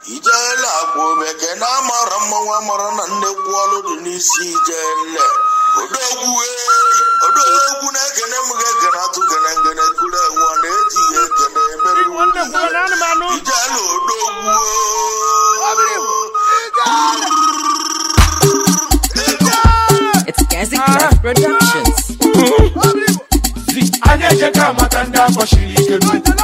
ijele akwa obeke na amara mmanwụ amara na nnekwu ọlụ dị n'isi ijele odogwu ee odogwu na-ekene m ga-ekene atụ gene ngene kuru enwe ọ na-ejighị ekene emere ijele odogwu It's Gazi Craft Productions. anyị ejeka amata ndị akpọchiri ike n'ukwu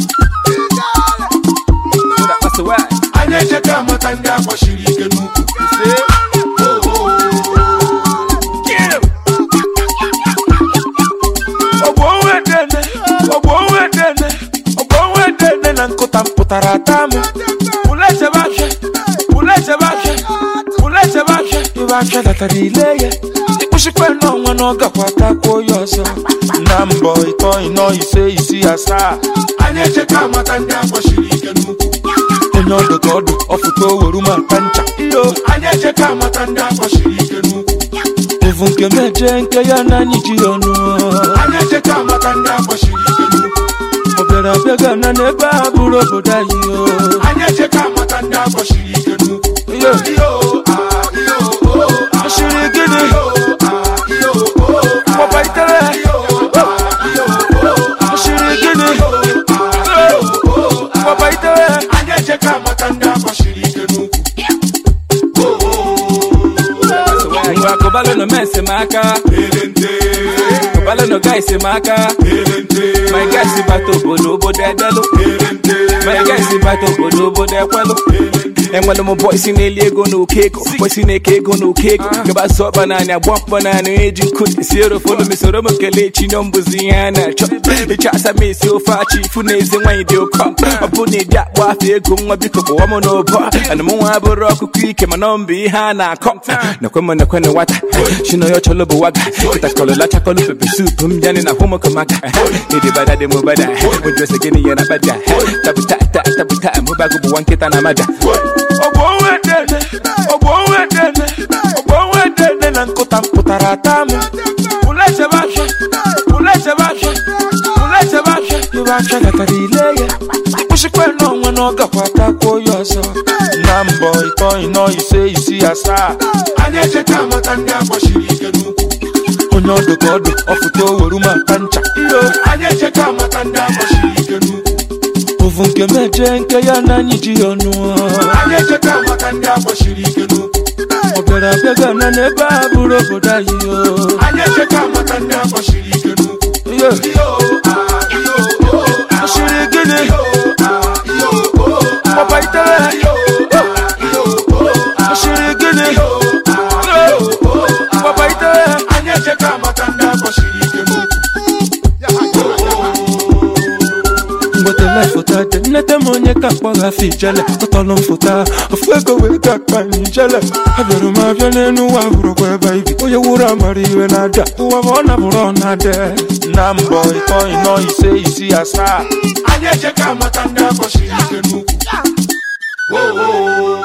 anyị ejeka amata ndị akpọchiri ike n'ukwu ogboonwedene ogboonwedene ogboonwedene na nkụta mpụtara ata m pụlechebe afịa pụlechebe afịa pụlechebe afịa ibe afịa datara ile ya ịkpụchikwe n'ọnwa na ọ gakwa takwuo ya ọzọ na mbọ ịtọ ịnọ ise isi asaa anyị echeka amata ndị akpọchiri ike n'ukwu onye ọdụ ka ọdụ ọfụta oweru ma ata ncha iyo anyị echeka amata ndị akpọchiri ike n'ukwu evu nke meje nke ya na anyị ji ọnụ anyị echeka amata ndị akpọchiri ike n'ukwu ọ bịara abịa ga na n'ebe a bụrụ obodo anyị o anyị echeka amata ndị akpọchiri ike n'ukwu iyo iyo ah, iyo oh, ah, Ọchịrị gịnị Papa itere Ọchịrị gịnị Papa itere anyị echeka amata ndị akpọchiri ike n'ukwu ngwa kụbalụ nọ men si m aka kụbalụ nọ gai si m aka my guy si bata obodo obodo edelụ my guy si bata obodo obodo ekwelụ enwere m bọị si na-eli ego na oke ego bọị si na-eke ego na oke ego gaba sọ ọkpa naanị agba mkpọ naanị eji nkụ esi erofolu mesoro m kelee chi na mbụzi ihe a na-achọ ịchọ asa m esi ofe achị ifu na eze nwaanyị dị ụkọ ọ bụ na ịdị akpọ afọ ego nwa biko kpọwa m n'ụbọ ana m nwa abụrụ ọkụkọ ike mana ọ mbụ ihe a na-akọ nakwe m nakwe na nwata chinoyo chọlọ bụ waga kịtakọlọ lachakọlọ pepe sup m bịanị na hụmụkọmaka ịdị bada dị m bada mụjọsi gịnị ya na bada tabuta ta tabuta mụbago bụ nwa nkịta na maja ogboonwedene ogboonwedene ogboonwedene na nkụta mpụtara ata m pụlechebe afịa pụlechebe afịa pụlechebe afịa ibe afịa gatara ile ya ịkpụchikwe n'ọnwa na ọ gakwa takwuo ya ọzọ na mbọ ịtọ ịnọ ise isi asaa anyị echeka amata ndị akpọchiri ike n'ukwu onye ọdụ ka ọdụ ọfụta oweru ma ata ncha iyo anyị echeka amata ndị akpọchiri ike n'ukwu ovu nke meje nke ya na anyị ji ọnụ anyị echeka amata ndị akpọchiri ike n'ukwu ọ bịara abịa ga na n'ebe a bụrụ obodo anyị o anyị echeka amata ndị akpọchiri ike n'ukwu iyo ọchịrị gịnị papa itere ọchịrị gịnị papa itere anyị echeka amata ndị akpọchiri ike n'ukwu mgbetele foto dị nnete m onye ka mkpọgha afọ ijele tọtọlụ m foto a, ofu ego wee ga akpa m ijele abịara m abịa n'elu ụwa bụrụkwa ebe ibi onye wuru amara iwe na-ada ụwa ma ọ nabụrụ ọ na-ade na mbọ ịtọ ịnọ ise isi asaa anyị echeka amata ndị akpọchiri ike n'ukwu